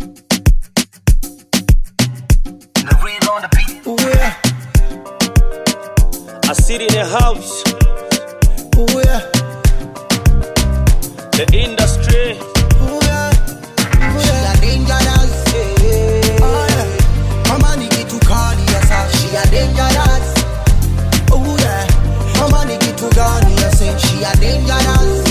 The real on the beat. Ooh yeah, I sit in the house, ooh yeah, the industry. ooh yeah, ooh yeah. She a dangerous. Oh yeah. Mama ni kitu kali ya sa. She a dangerous. Ooh yeah. Mama ni kitu gani ya say she a dangerous.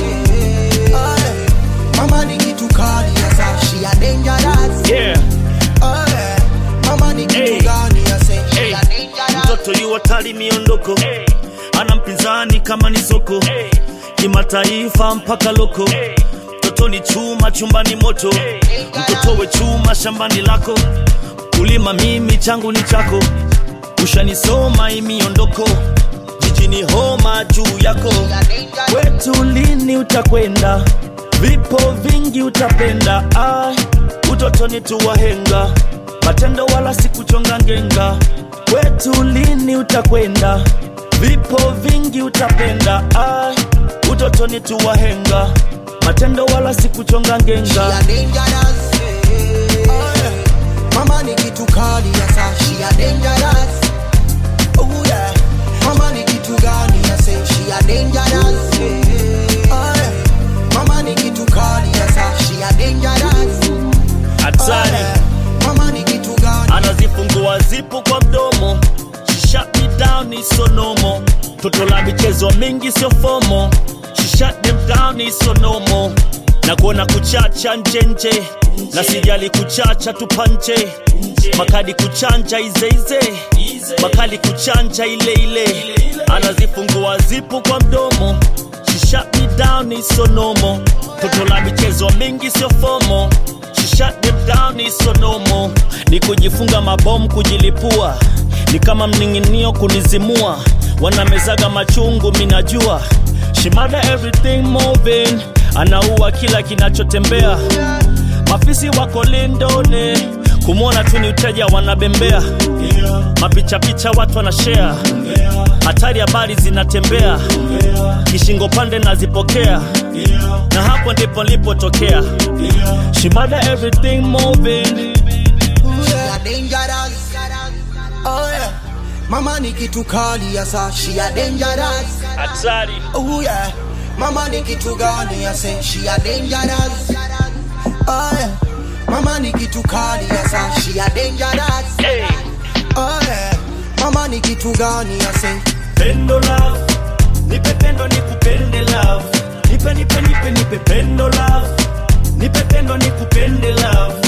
Oh yeah. Mama ni kitu kali ya sa. She a dangerous. Yeah, Oh yeah. Mama ni kitu Hey. gani ya say she Hey. a dangerous. mtoto yu hatari miondoko, ana mpinzani kama ni soko, kimataifa mpaka loko. Mtoto ni chuma chumbani moto, mtoto we chuma shambani lako. Kulima mimi changu ni chako, ushanisoma hii miondoko, jijini homa juu yako. Kwetu lini utakwenda? Vipo vingi utapenda. Ai, utotoni tu wahenga, matendo wala sikuchonga ngenga. Kwetu lini utakwenda? Vipo vingi utapenda. Ai, utotoni tu wahenga, matendo wala sikuchonga She ngenga. a dangerous. Oh yeah. Mama ni kitu kali ya sa. She a dangerous. Oh yeah. Mama ni kitu gani ya say she a dangerous. Oh yeah. Mama ni kitu kali ya sa. She a dangerous. Oh Hatari yeah. Mama ni kitu gani? anazifungua zipu kwa mdomo She shut me down ni sonomo toto la michezo mingi sio fomo She shut them down ni sonomo na kuona kuchacha njenje na sijali kuchacha tupanje makadi kuchanja izeize makali kuchanja ile ile anazifungua zipu kwa mdomo She shut me down ni sonomo toto la michezo mingi sio fomo She shut them down ni sonomo ni kujifunga mabomu kujilipua ni kama mning'inio kunizimua wanamezaga machungu minajua shimada everything moving anaua kila kinachotembea mafisi wako lindoni kumwona tu ni uteja wanabembea mapichapicha watu wanashare hatari habari zinatembea kishingo pande nazipokea na hapo ndipo nilipotokea shimada everything moving She a dangerous. Oh yeah. Mama ni kitu kali ya sa. She a dangerous. hatari Oh yeah. Mama ni kitu gani ya say she a dangerous. Oh yeah. Mama ni kitu kali ya sa. She a dangerous. hey. Oh yeah. Mama ni kitu gani ya say pendo love nipe pendo nikupende love nipe nipe nipe nipe pendo love nipe pendo nikupende love